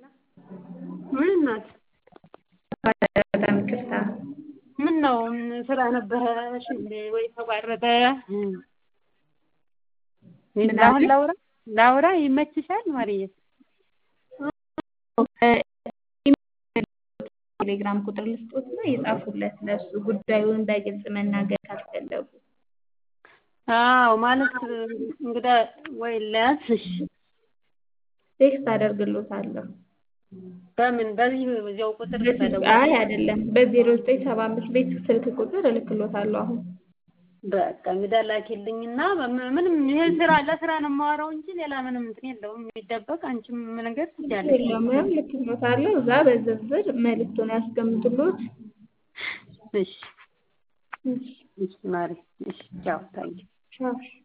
ምን እናት በጣም ይቅርታ። ምን ነው ስራ ነበረሽ እንዴ ወይ ተቋረጠ? ምን አሁን አልሽ? ላውራ ላውራ ይመችሻል ማርዬ? ቴሌግራም ቁጥር ልስጦት እና የጻፉለት ለእሱ ጉዳዩን በግልጽ መናገር ካልፈለጉ አዎ ማለት እንግዳ ወይ ለያዝ እሺ ቴክስት አደርግሎታለሁ። በምን በዚህ በዚያው ቁጥር በስልክ ተደውሎ አይ አይደለም በዜሮ ዘጠኝ ሰባ አምስት ቤት ስልክ ቁጥር እልክሎታለሁ አሁን በቃ እንግዳ ላኪልኝና ም- ምንም ይሄ ስራ ለስራ ነው የማወራው እንጂ ሌላ ምንም እንትን የለውም የሚደበቅ አንቺም ነገር ትችያለሽ። የለም ያው እልክሎታለሁ እዛ በዝርዝር መልዕክቱን ያስቀምጡሎት እሺ እሺ ማሪ እሺ ቻው ታንኪ ቻው